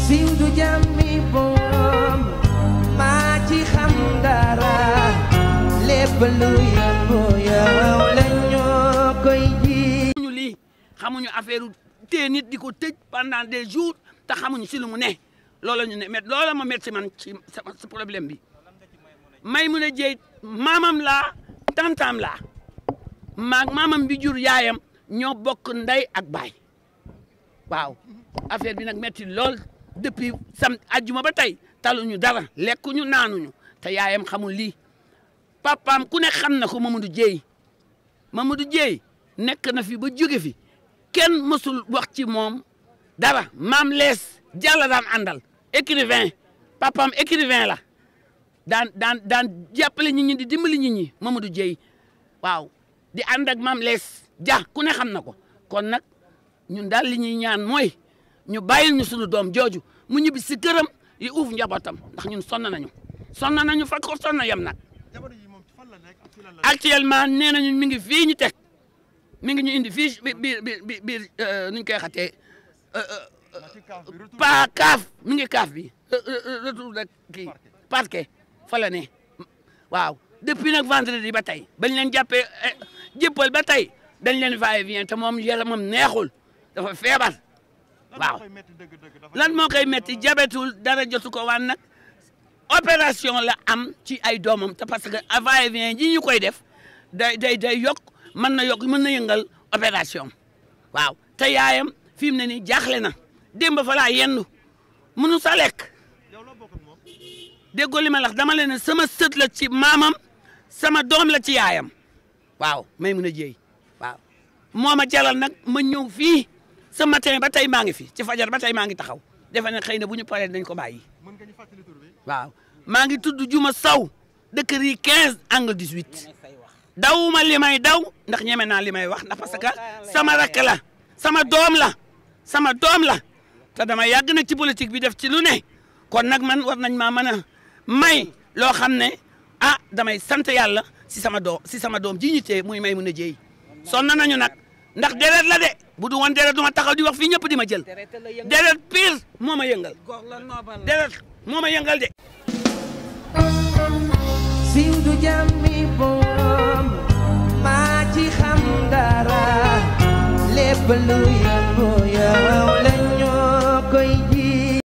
siiw du jàmmi boom maa ci xam dara lépp lu yëngu yow la ñoo koy ji xamuñu lii xamuñu affaire téye nit di ko tëj pendant des jours te xamuñu si lu mu ne loola ñu ne mais loola ma metti man ci sama sa problème bi may mun a jéy maamam laa tantam laa maag maamam bi jur yaayam ñoo bokk ndey ak baay waaw affaire bi nag metti lool depuis sam ajjuma ba tey taluñu dara lekkuñu naanuñu te yaayam xamul lii papaam ku ne xam na ko Mamadou Dieye Mamadou Dieye nekk na fi ba jóge fi kenn mësul wax ci moom dara maam lees jàlla daan àndal écrivain papaam écrivain la daan daan daan jàppale nit ñi di dimbali nit ñi Mamadou Dieye waaw di ànd ak maam lees ja ku ne xam na ko kon nag ñun daal li ñuy ñaan mooy ñu bàyyil ñu sunu doom jooju mu ñibbi si këram yi uuf njabootam ndax ñun sonn nañu sonn nañu fa ko sonn yem nag actuellement nee nañu mi ngi fii ñu teg mi ngi ñu indi fii bi biir biir biir nu ñu koy xatee pa kaaf mi ngi kaaf bi retour de kii parquet fa la ne waaw depuis nag vendredi ba tey bañ leen jàppee jëppal ba tey dañ leen va et vient te moom yaramam neexul dafa feebar waaw lan moo koy metti jabetul dara jotu ko waan nag opération la am ci ay doomam te parce que va et vient ji ñu koy def day day day yokk mën na yokk mën na yëngal opération waaw te yaayam fi mu ne nii jaaxle na démb fa laa yendu munu sa lekk déggoo li ma lax dama leen ne sama sët la ci maamam sama doom la ci yaayam waaw may mun a jéey waaw moo ma jalal nag ma ñëw fii ce matin ba tey maa ngi fi ci fajar ba tey maa ngi taxaw defe ne xëy na bu ñu paree dañ ko bàyyi waaw maa ngi tudd Juma Saw dëkk rii 15 angle 18 dawuma li may daw ndax ñeme naa li may wax ndax parce que sama rakk la sama doom la sama doom la te dama yàgg nag ci politique bi def ci lu ne kon nag man war nañ maa mën a may loo xam ne ah damay sant yàlla si sama doom si sama doom ji ñu tee muy may mun a jéey sonn nañu nag ndax deret la de bu du woon deret du ma taxaw di wax fii ñëpp di ma jël deret pire moo ma yëngal deret moo ma yëngal de siiw du jàmmi boom maa ci xam dara lépp lu yëngu